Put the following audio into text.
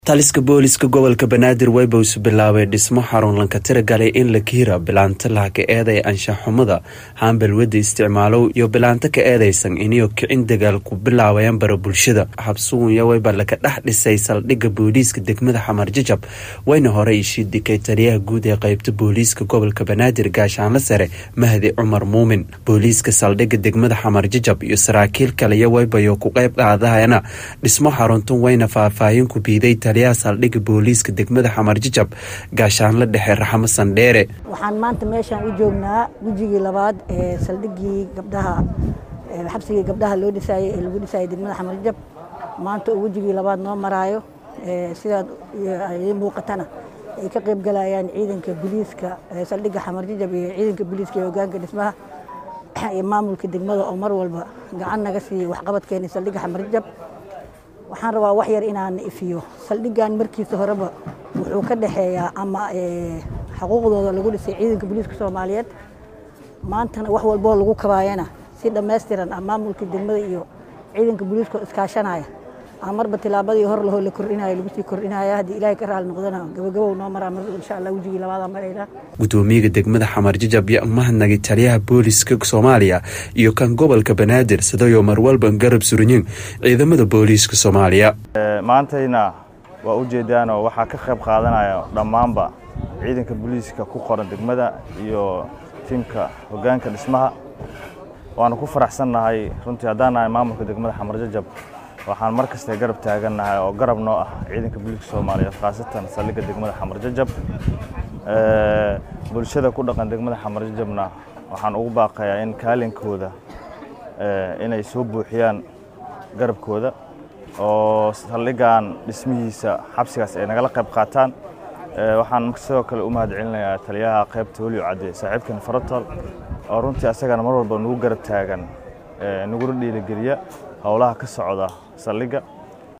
taliska booliska gobolka banaadir webws bilaabay dhismo xarun lanka tiragalay in la kiira bilaanta laha ka eeday anshaxumada haambalwada isticmaalow iyo bilaanto ka eedaysan iniyo kicin dagaal ku bilaabayan bara bulshada xabsugunya weyba laka dhex dhisay saldhigga booliiska degmada xamar jajab wayna hore ishiidikay taliyaha guud ee qeybta booliiska gobolka banaadir gaashaanla sare mahdi cumar muumin booliiska saldhigga degmada xamar jajab iyo saraakiil kaliya weybayo ku qeyb qaadahayana dhismo xaruntun wayna faahfaahin ku biiday taliyaha saldhigga booliiska degmada xamar jajab gaashaanla dhexe raxmo sandheere waxaan maanta meeshaan u joognaa wejigii labaad ee saldhiggii gabdhaha xabsigii gabdhaha loo dhisaayey ee lagu dhisaayay degmada xamar jajab maanta oo wejigii labaad noo maraayo sidaad idiin muuqatana ay ka qayb galayaan ciidanka booliiska saldhigga xamar jajab iyo ciidanka booliiska ee hogaanka dhismaha iyo maamulka degmada oo mar walba gacan naga siiya waxqabadkeena saldhigga xamar jajab waxaan rabaa wax yar inaan ifiyo saldhiggan markiisa horeba wuxuu ka dhexeeyaa ama xuquuqdooda lagu dhisay ciidanka booliiska soomaaliyeed maantana wax walboo lagu kabaayana si dhammaystiran ah maamulka degmada iyo ciidanka booliiska iskaashanaya aan marba tilaabadii hor lahoo la kordhinayo lagu sii kordhinaya haddii ilaahay ka raali noqdana gabagabow noo maraa mar insha allah wejigii labaada marayna gudoomiyaga degmada xamar jajab yo mahadnagay taliyaha booliiska soomaaliya iyo kan gobolka banaadir sidayo marwalban garab surinyin ciidamada booliiska soomaaliya maantayna waa ujeedaanoo waxaa ka qayb qaadanaya dhammaanba ciidanka booliiska ku qoran degmada iyo tiimka hogaanka dhismaha waanu ku faraxsannahay runtii haddaan nahay maamulka degmada xamar jajab waxaan mar kasta garab taagannahay oo garab noo ah ciidanka booliiska soomaaliyeed khaasatan saldhigga degmada xamar jajab bulshada ku dhaqan degmada xamar jajabna waxaan ugu baaqayaa in kaalinkooda inay soo buuxiyaan garabkooda oo saldhiggan dhismihiisa xabsigaas ay nagala qayb qaataan waxaan sidoo kale u mahad celinayaa taliyaha qaybta weliyo cadde saaxiibkan farotol oo runtii asagana mar walba nagu garab taagan nagula dhiirigeliya howlaha ka socda saldhigga